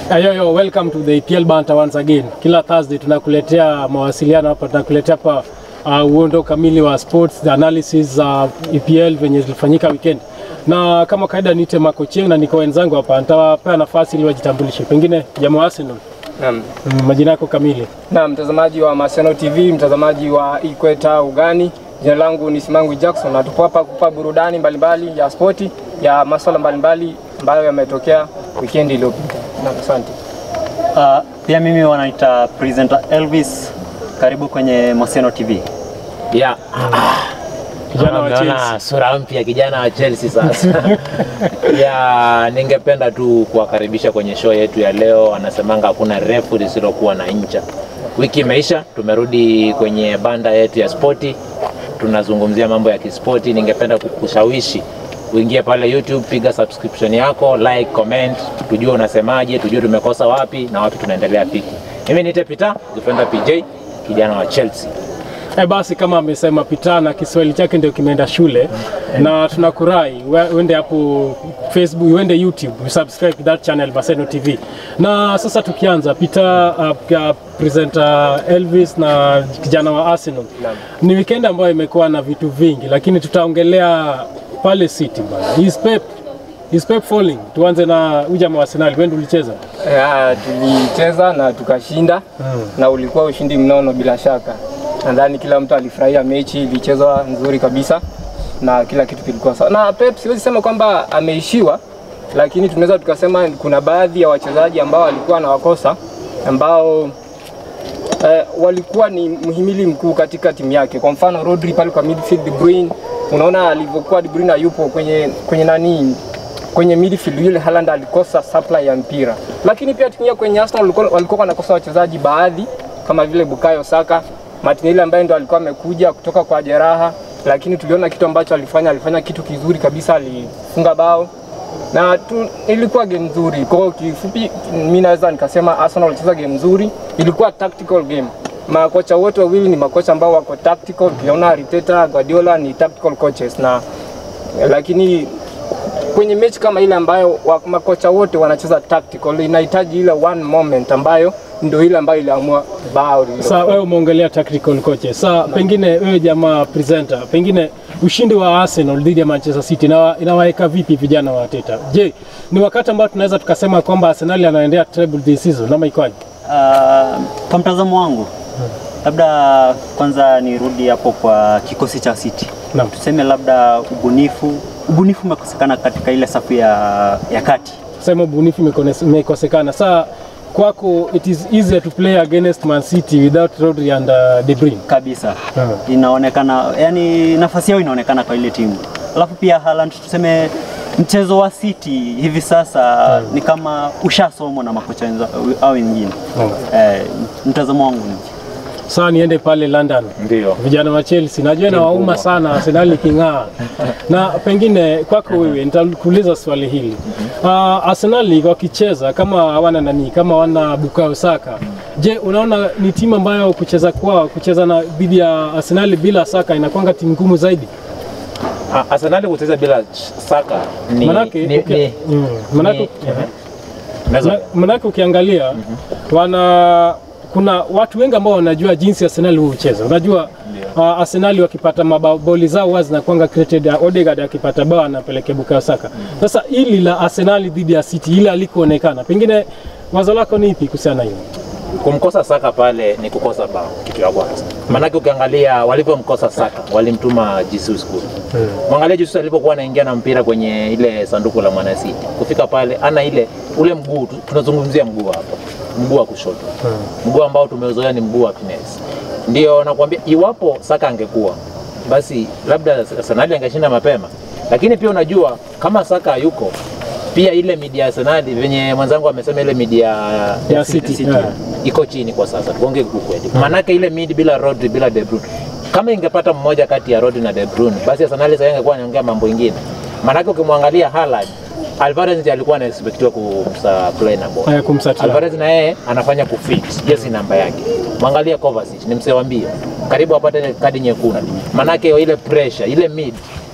Yo, yo, welcome to the EPL Banter once again. Kila Thursday tunakuletea mawasiliano hapa, tunakuletea hapa uh, uondo kamili wa sports, the analysis za uh, EPL venye zilifanyika weekend, na kama kawaida niite Marco Cheng na niko wenzangu hapa, nitawapea nafasi ili wajitambulishe, pengine jamaa wa Arsenal, Naam. mm, majina yako kamili. Na mtazamaji wa Maseno TV, mtazamaji wa Ikweta Ugani, jina langu ni Simangu Jackson na tupo hapa kupa burudani mbalimbali ya spoti ya masuala mbalimbali ambayo yametokea weekend iliyopita. Naam, asante. Uh, pia mimi wanaita presenter Elvis. Karibu kwenye Maseno TV. Ya, Kijana wa naona Chelsea. sura mpya kijana wa Chelsea sasa. ya, ningependa tu kuwakaribisha kwenye show yetu ya leo. Anasemanga hakuna refu lisilokuwa na ncha. Wiki imeisha, tumerudi kwenye banda yetu ya spoti, tunazungumzia mambo ya kispoti. Ningependa kukushawishi uingie pale YouTube, piga subscription yako, like, comment, tujue unasemaje, tujue tumekosa wapi na wapi tunaendelea piki. Mimi niite Peter, defender PJ, kijana wa Chelsea. Eh, basi kama amesema Peter na Kiswahili chake ndio kimeenda shule na tunakurai we- uende hapo Facebook, uende YouTube, subscribe to that channel Maseno TV. Na sasa tukianza Peter, uh, uh, presenter Elvis na kijana wa Arsenal. Ni weekend ambayo imekuwa na vitu vingi, lakini tutaongelea pale City bana. Is Pep is Pep falling? Tuanze na huyu jamaa wa Arsenal, wewe ndio ulicheza. Ya, tulicheza na tukashinda na ulikuwa ushindi mnono bila shaka. Nadhani kila mtu alifurahia mechi, ilichezwa nzuri kabisa na kila kitu kilikuwa sawa. Na Pep siwezi sema kwamba ameishiwa, lakini tunaweza tukasema kuna baadhi ya wachezaji ambao walikuwa na wakosa ambao eh, walikuwa ni mhimili mkuu katika timu yake. Kwa mfano Rodri pale kwa midfield, De Bruyne, unaona alivyokuwa De Bruyne yupo kwenye kwenye nani kwenye midfield, yule Haaland alikosa supply ya mpira. Lakini pia tukiingia kwenye Arsenal walikuwa walikuwa wanakosa wachezaji baadhi kama vile Bukayo Saka, Martinelli ambaye ndo alikuwa amekuja kutoka kwa jeraha, lakini tuliona kitu ambacho alifanya, alifanya kitu kizuri kabisa, alifunga bao na tu, ilikuwa game nzuri. Kwa hiyo kifupi, mimi naweza nikasema Arsenal walicheza game nzuri, ilikuwa tactical game. Makocha wote wawili ni makocha ambao wako tactical. Tuliona Arteta, Guardiola ni tactical coaches na lakini kwenye mechi kama ile ambayo wa, makocha wote wanacheza tactical, inahitaji ile one moment ambayo ndio ile ambayo iliamua bao lililo. Sasa wewe umeongelea tactical coaches. Sasa pengine wewe jamaa presenter, pengine ushindi wa Arsenal dhidi ya Manchester City inawa- inawaweka vipi vijana wa Arteta? Je, ni wakati ambao tunaweza tukasema kwamba Arsenal anaendea treble this season ama ikoje? Uh, kwa mtazamo wangu labda kwanza nirudi hapo kwa kikosi cha City. Naam. Tuseme labda ubunifu ubunifu umekosekana katika ile safu ya, ya kati. Sema ubunifu imekone- imekosekana. Sasa kwako it is easier to play against Man City without Rodri and uh, De Bruyne. kabisa Hmm. inaonekana yani nafasi yao inaonekana kwa ile timu alafu pia Haaland tuseme mchezo wa City hivi sasa ni kama ushasomwa na makocha wenza- au wengine eh, mtazamo wangu ni Sasa niende pale London. Ndio. vijana wa Chelsea najua inawauma sana Arsenal iking'aa, na pengine kwako wewe nitakuuliza swali hili uh, Arsenal wakicheza kama hawana nani, kama hawana Bukayo Saka, je, unaona ni timu ambayo kucheza kwao kucheza na dhidi ya Arsenal bila Saka inakwanga timu ngumu zaidi? Ah, Arsenal kucheza bila ch- Saka ni Manake ni, uki- ni, mm, manake ni, Unaweza- Ma- Manake ukiangalia wana kuna watu wengi ambao wanajua jinsi Arsenal hucheza. Unajua uh, Arsenal wakipata maboli zao huwa zinakuanga created. Uh, Odegaard akipata bao anapelekea Bukayo Saka. Sasa hili la Arsenal dhidi ya City ile alikoonekana, pengine wazo lako ni ipi kuhusiana na hiyo? kumkosa Saka pale ni kukosa bao, kitu ya kwanza. Maanake ukiangalia walivyomkosa Saka, walimtuma Jesus kule. Mwangalia Jesus alipokuwa anaingia na mpira kwenye ile sanduku la Man City, kufika pale ana ile ule mguu, tu- tunazungumzia mguu hapo, mguu wa kushoto, mguu ambao tumeuzoea ni mguu wa finesse. Ndio nakwambia, iwapo Saka angekuwa basi labda Arsenal angeshinda mapema, lakini pia unajua kama Saka hayuko pia ile midi ya Arsenal venye mwenzangu amesema ile midi ya, Ya City, yeah. iko chini kwa sasa, tuongee ukweli. Maanake ile mid bila Rodri bila De Bruyne, kama ingepata mmoja kati ya Rodri na De Bruyne, basi Arsenal sasa ingekuwa anaongea mambo ingine. Maanake ukimwangalia Haaland, Alvarez ndiye alikuwa anaexpectiwa kumsupply na ball. Haya, kumsatila. Alvarez na yeye anafanya kufit jezi namba yake. Mwangalia Kovacic ni msee wa mbio, karibu apate ile kadi nyekundu. Maanake ile pressure ile mid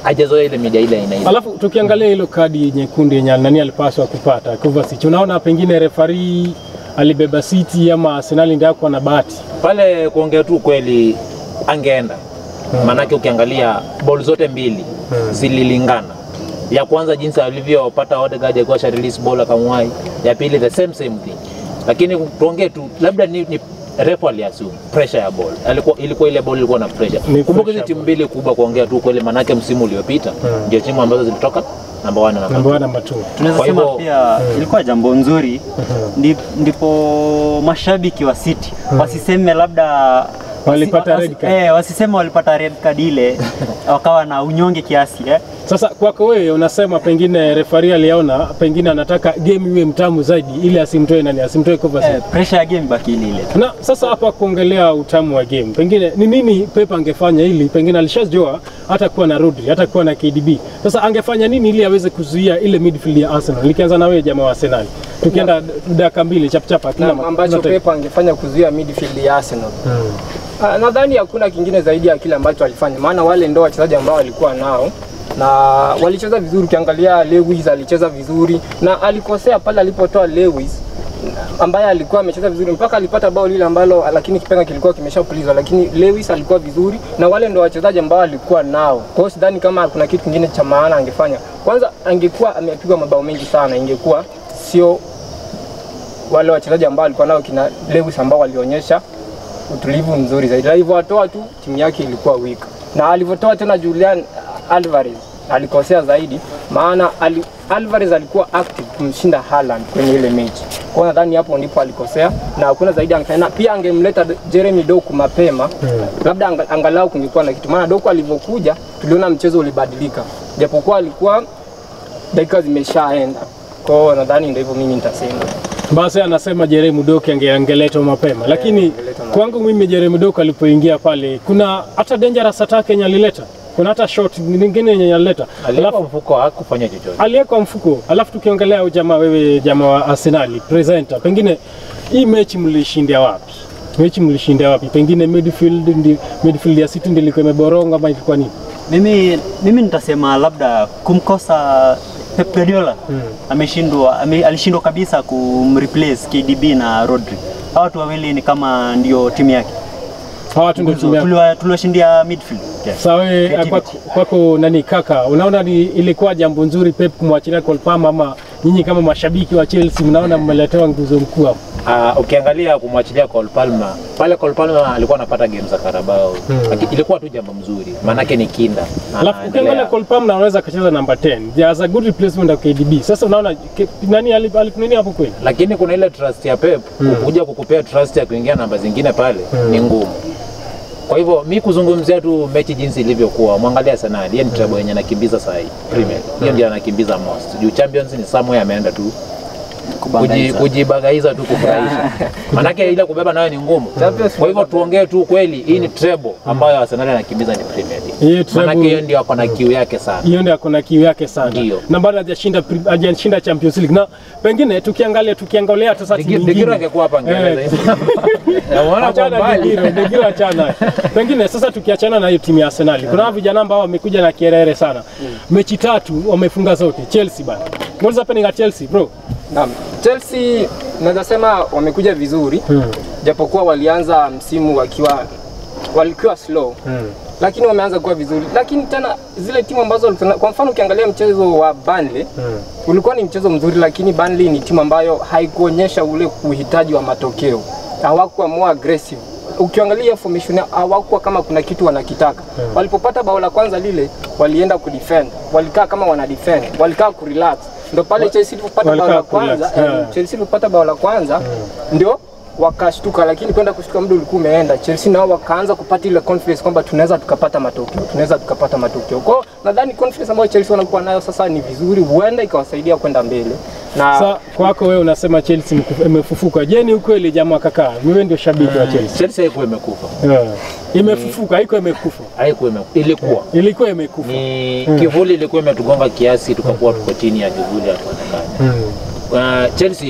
hajazoea ile media ile aina ile. Alafu tukiangalia hilo kadi nyekundu yenye nani alipaswa kupata Kovacic, unaona pengine refari alibeba siti ama Arsenal ndio hakuwa na bahati. pale kuongea tu kweli angeenda maanake ukiangalia ball zote mbili zililingana ya kwanza jinsi alivyopata Odegaard akiwa sha release ball akamwai ya pili the same same thing lakini tuongee tu labda ni, ni refa aliassume pressure ya ball alikuwa ilikuwa ile ball ilikuwa na pressure Ni kumbuka pressure hizi timu mbili kubwa kuongea tu kweli maanake msimu uliopita ndio timu ambazo zilitoka namba 1 na namba Namba namba 2. tunaweza Kwa sema hivyo- pia ilikuwa jambo nzuri ndi- ndipo mashabiki wa City wasiseme labda Walipata wasi- red card. eh, wasiseme walipata red card ile wakawa na unyonge kiasi eh. Sasa kwako wewe unasema pengine refari aliona pengine anataka game iwe mtamu zaidi ili asimtoe nani asimtoe Kovacic. Eh, pressure ya game baki ile ile Na sasa hapa kuongelea utamu wa game, pengine ni nini Pep angefanya ili pengine alishajua hata kuwa na Rodri, hata kuwa na KDB. Sasa angefanya nini ili aweze kuzuia ile midfield ya Arsenal? Nikianza na wewe jamaa wa Arsenal, tukienda dakika mbili chapchapa kila na ambacho kila time. Pep angefanya kuzuia midfield ya Arsenal. Ah, Nadhani hakuna kingine zaidi ya kile ambacho alifanya, maana wale ndio wachezaji ambao walikuwa nao na walicheza vizuri. Ukiangalia Lewis alicheza vizuri na alikosea pale alipotoa Lewis ambaye alikuwa amecheza vizuri mpaka alipata bao lile ambalo, lakini kipenga kilikuwa kimeshapulizwa, lakini Lewis alikuwa vizuri na wale ndio wachezaji ambao alikuwa nao. Kwa hiyo sidhani kama kuna kitu kingine cha maana angefanya. Kwanza angekuwa amepigwa mabao mengi sana, ingekuwa sio wale wachezaji ambao alikuwa nao kina Lewis ambao walionyesha utulivu mzuri zaidi. Alivyowatoa tu timu yake ilikuwa weak, na alivyotoa tena Julian Alvarez alikosea zaidi, maana ali, Alvarez alikuwa active kumshinda Haaland kwenye ile mechi. Kwa hiyo nadhani hapo ndipo alikosea na hakuna zaidi angefanya. Na Pia angemleta Jeremy Doku mapema labda anga, angalau kungekuwa na kitu, maana Doku alivyokuja tuliona mchezo ulibadilika, japokuwa alikuwa dakika zimeshaenda. Kwa hiyo nadhani ndio hivyo mimi nitasema. Basi anasema Jeremy Doku ange- angeletwa mapema, lakini angeletwa mapema. kwangu mimi Jeremy Doku alipoingia pale, kuna hata dangerous attack yenye alileta, kuna hata shot nyingine yenye alileta, alipo mfuko hakufanya chochote aliwekwa mfuko. Alafu tukiongelea huyu jamaa, wewe jamaa wa Arsenal presenter, pengine hii mechi mlishindia wapi? Mechi mlishindia wapi? Pengine midfield, ndi, midfield ya City ndilikuwa imeboronga ama ilikuwa nini? mimi, mimi nitasema labda kumkosa Pep Guardiola ameshindwa ame, alishindwa kabisa kumreplace KDB na Rodri. Hawa watu wawili ni kama ndio timu yake. Hawa watu ndio timu yako. Tuliwa- Tuliwashindia midfield. Yes. Sawa, wewe Creativity. kwako, kwako nani kaka, unaona ni ilikuwa jambo nzuri Pep kumwachilia Cole Palmer ama nyinyi kama mashabiki wa Chelsea mnaona mmeletewa nguzo mkuu hapo? Uh, ukiangalia kumwachilia Cole Palmer pale, Cole Palmer alikuwa anapata game za Carabao Laki- ilikuwa tu jambo mzuri, maanake ni kinda Alafu Anaendelea. ukiangalia Cole Palmer anaweza akacheza namba 10. There's a good replacement of KDB. Sasa unaona ke- nani ali- ali- nini hapo kweli? lakini kuna ile trust ya Pep kuja kukupea trust ya kuingia namba zingine pale ni ngumu. Kwa hivyo mi kuzungumzia tu mechi jinsi ilivyokuwa, mwangalia Arsenal, yeye ni treble yenye anakimbiza saa hii Premier, hiyo ndio anakimbiza most. Juu Champions ni somewhere ameenda tu kuji- Kubangaiza. kujibagaiza tu kufurahisha, manake ile kubeba nayo ni ngumu. Champions Kwa hivyo tuongee tu kweli, hii ni treble ambayo Arsenal anakimbiza ni Premier Hiyo League, treble- manake hiyo ndio ako na kiu yake sana. hiyo ndio akona kiu yake sana Ndio. na bado hajashinda pri- hajashinda Champions League na pengine tukiangalia tukiangalia sasa timu Digi- Digira nyingine angekuwa hapa angeeleza Eh. hivi. Namuona kwa Achana mbali. Degiro, Degiro achana. Pengine sasa tukiachana na hiyo timu ya Arsenal, kuna hawa vijana ambao wamekuja na kierere sana. Mechi tatu wamefunga zote. Chelsea bana. What's happening at Chelsea, bro? Naam, Chelsea naweza sema wamekuja vizuri japokuwa walianza msimu wakiwa walikuwa slow lakini wameanza kuwa vizuri, lakini tena zile timu ambazo walikuwa- kwa mfano ukiangalia mchezo wa Burnley ulikuwa ni mchezo mzuri, lakini Burnley ni timu ambayo haikuonyesha ule uhitaji wa matokeo, hawakuwa more aggressive. Ukiangalia hiyo formation yao, hawakuwa kama kuna kitu wanakitaka. Walipopata bao la kwanza lile, walienda kudefend, walikaa kama wana defend, walikaa kurelax. Ndio pale Chelsea ilipopata bao walikaa la kurelax, kwanza, yeah. eh, Chelsea ilipopata bao la kwanza ndio wakashtuka, lakini kwenda kushtuka muda ulikuwa umeenda. Chelsea nao wakaanza kupata ile confidence kwamba tunaweza tukapata matokeo, tunaweza tukapata matokeo. Kwa hiyo nadhani confidence ambayo Chelsea wanakuwa nayo sasa ni vizuri, huenda ikawasaidia kwenda mbele na Sa kwako wewe unasema Chelsea mku- imefufuka. Je, ni ukweli jamaa kaka? Wewe ndio shabiki wa Chelsea. Chelsea haikuwa imekufa, Yeah. Imefufuka, haiko imekufa. haikuwa imekufa, ilikuwa Ilikuwa imekufa. ni kivuli ilikuwa imetugonga kiasi, tukakuwa tuko chini ya kivuli, hatuonekani. Uh, Chelsea ipo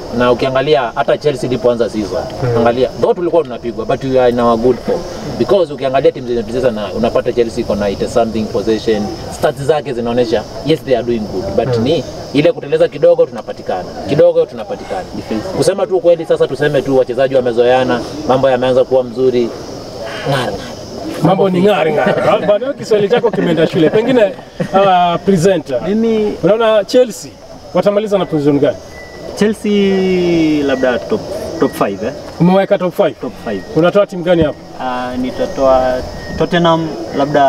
na ukiangalia hata Chelsea ilipoanza season angalia though tulikuwa tunapigwa but we are in our good form because ukiangalia timu zenye tulicheza na unapata Chelsea iko na 80 something possession stats zake zinaonyesha yes they are doing good but ni ile kuteleza kidogo tunapatikana kidogo tunapatikana kusema tu kweli sasa tuseme tu wachezaji wamezoeana mambo yameanza kuwa mzuri ng'ara mambo ni ng'ari ng'ari. Bado Kiswahili chako kimeenda shule. Pengine uh, presenter, Mimi unaona Chelsea watamaliza na position gani? Chelsea labda top top 5 eh? Umeweka top 5. Top 5. Unatoa timu gani hapo? Uh, nitatoa Tottenham labda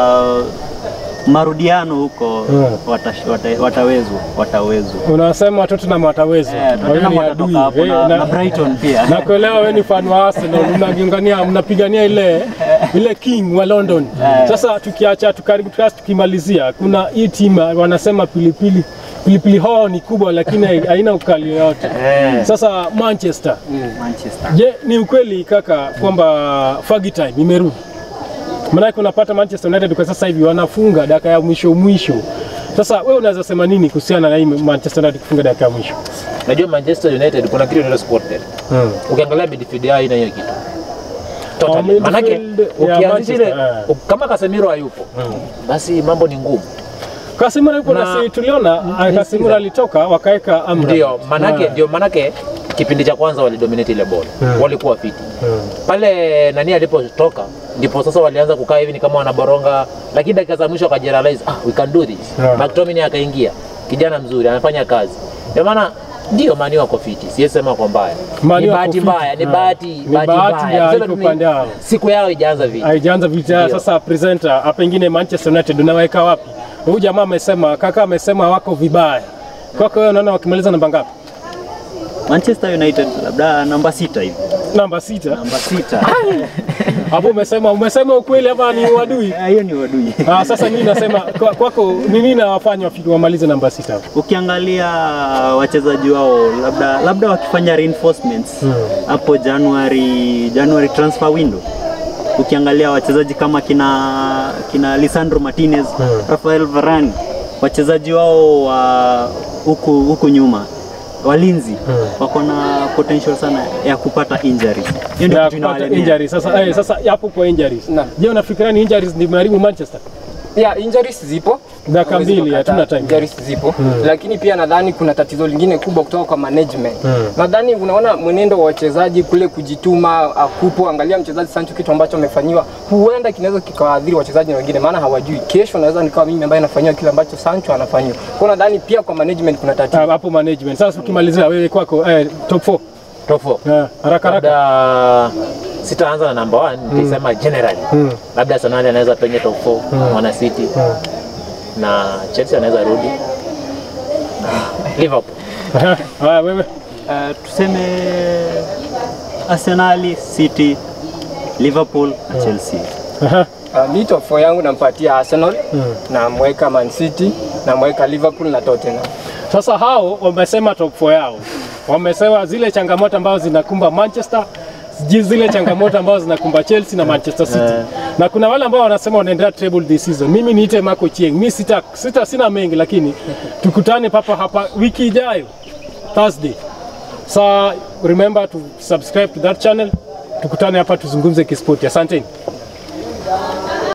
marudiano huko Mm. watash- wata- watawezwa watawezwa. Unasema Tottenham wataweza. Eh, Wewe Tottenham ni watatoka adui. hapo Eh, na, na- na Brighton pia. na kuelewa wewe ni fan wa Arsenal, unagongania mnapigania ile ile king wa London. Sasa tukiacha tukaribu tukasi tukimalizia, kuna hii timu wanasema pilipili pilipili hoho ni kubwa lakini hai- haina ukali yoyote. Sasa Manchester, Manchester. je, ni ukweli kaka kwamba Fergie time imerudi? Maanake unapata Manchester United kwa sasa hivi wanafunga dakika ya mwisho mwisho. Sasa wewe unaweza sema nini kuhusiana na hii Manchester United kufunga dakika ya mwisho? Najua Manchester United kuna kitu inaitwa squad depth. Ukiangalia midfield yao haina hiyo kitu. Oh, Totally. Manake midfield ya ukianzisha ile Manchester, eh. kama Casemiro hayupo basi mambo ni ngumu. Kasimura yupo Na- na si tuliona ah, Kasimura alitoka wakaweka Amra. Ndio manake Ah. ndio manake kipindi cha kwanza walidominate ile ball. Walikuwa fiti. Pale nani alipotoka ndipo sasa walianza kukaa hivi ni kama wanaboronga, lakini dakika za mwisho wakajirealize ah, we can do this. Yeah. McTominay akaingia, kijana mzuri anafanya kazi. Ndio maana ndio mani wako fiti, siwezi sema kwa mbaya. Man Ni wako bahati fiti. mbaya, ni Ah. bahati Ni bahati bahati mbaya. ya Tuseme iko tu ni- upande wao. Siku yao ijaanza vita. Haijaanza vita. Ndio. Sasa presenter, ah, pengine Manchester United unaweka wapi? Huyu jamaa amesema, kaka amesema wako vibaya. Kwako wewe unaona wakimaliza namba ngapi? Manchester United labda namba sita hivi. Namba sita. Namba sita. Hapo umesema umesema ukweli ama ni uadui? Ah, Hiyo ni wadui. Ah, sasa mimi nasema kwa- kwako ni nini nawafanya wafike wamalize namba sita? Ukiangalia wachezaji wao labda labda wakifanya reinforcements hapo January January transfer window. Ukiangalia wachezaji kama kina kina Lisandro Martinez, Rafael Varane, wachezaji wao wa huku huku nyuma walinzi wako na potential sana ya kupata injuries. Hiyo ndio Ya kitu kupata inawalemea. injuries. Sasa eh, sasa hapo kwa injuries. Naam. Je, unafikiria ni injuries ndio imeharibu Manchester? Yeah, injuries zipo Dakika Huwezi mbili, kukataa. hatuna time. Injuries zipo lakini pia nadhani kuna tatizo lingine kubwa kutoka kwa management. Nadhani unaona mwenendo wa wachezaji kule kujituma akupo. Angalia mchezaji Sancho, kitu ambacho amefanyiwa huenda kinaweza kikawaadhiri wachezaji wengine, maana hawajui kesho naweza nikawa mimi ambaye nafanyiwa kile ambacho Sancho anafanyiwa. Kwa hiyo nadhani pia kwa management kuna tatizo. Ah, hapo management. Sasa ukimalizia wewe kwako eh, top 4. Top four. Eh, haraka haraka. labda sitaanza na number one nitasema generally labda Arsenal anaweza penye top 4 mwana City na Chelsea anaweza rudi na Liverpool Haya wewe. Uh, tuseme Arsenal, City, Liverpool na Chelsea. Aha. Uh, mi top 4 yangu nampatia Arsenal, namweka Man City, namweka Liverpool na Tottenham. Sasa hao wamesema top 4 yao, wamesema zile changamoto ambazo zinakumba Manchester sijui zile changamoto ambazo zinakumba Chelsea na Manchester City na kuna wale ambao wanasema wanaendelea treble this season. Mimi niite Marco Chieng, mi sita, sita sina mengi, lakini tukutane papa hapa wiki ijayo Thursday. So remember to subscribe to that channel, tukutane hapa tuzungumze kispoti. Asanteni.